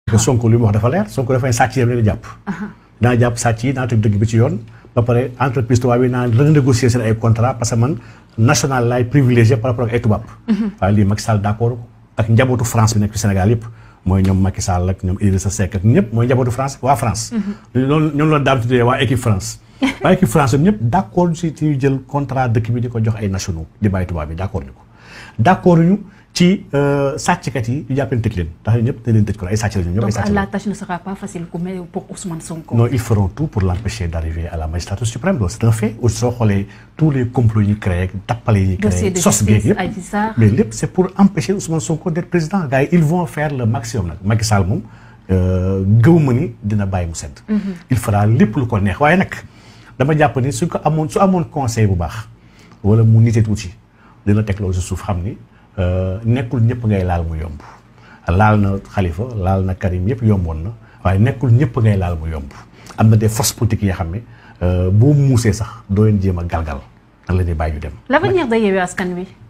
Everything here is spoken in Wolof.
que Sonko li mu wax dafa leer Sonko dafay sàcc yam leen jàpp naa jàpp sàcc yi naa teg dëgg bi ci yoon ba pare entreprise tubaab yi naa renégocier seen ay contrat parce que man national laay privilégié par rapport ak ay tubaab waaye lii Macky Sall d'accord ko ak njabootu France bi nekk ci Sénégal yëpp mooy ñoom Macky Sall ak ñoom Idrissa Seck ak ñëpp mooy njabootu France waa France loolu ñoom la daam tuddee waa équipe France waa équipe France ñoom ñëpp d'accord ci ci ñu jël contrat dëkk bi di ko jox ay nationaux di bàyyi tubaab bi d'accord ñu ko d'accord ñu ci sàcckat yi ñu jàpp leen tëj leen ndax ñëpp dañ leen tëj ko ay sàcc la ñu ñëpp ay donc sàcc la la tâche ne sera pas facile pour pour Ousmane Sonko. non ils feront tout pour l'empêcher d'arriver à la magistrature suprême loolu c'est un fait aussi soo xoolee tous les complots yi ñu créé tappale yi ñu dossier créé de sos beeg justice yëpp Adji Sarr. mais lépp c'est pour empêcher Ousmane Sonko d'être président gars yi ils vont faire le maximum nag Macky Sall moom gëw ma ni dina bàyyi mu sedd il fera lépp lu ko neex waaye nag dama jàpp ni su ko amoon su amoon conseil bu baax wala mu nite tuuti dina teg loolu si suuf xam ni nekkul ñëpp ngay laal mu yomb laal na Khalifa laal na Karim yëpp yomboon na waaye nekkul ñëpp ngay laal mu yomb am na des forces politiques yoo xam ne boo muusee sax doo leen jéem a galgal nan la ñuy bàyyi ñu dem l'avenir de Yewwi Askan Wi.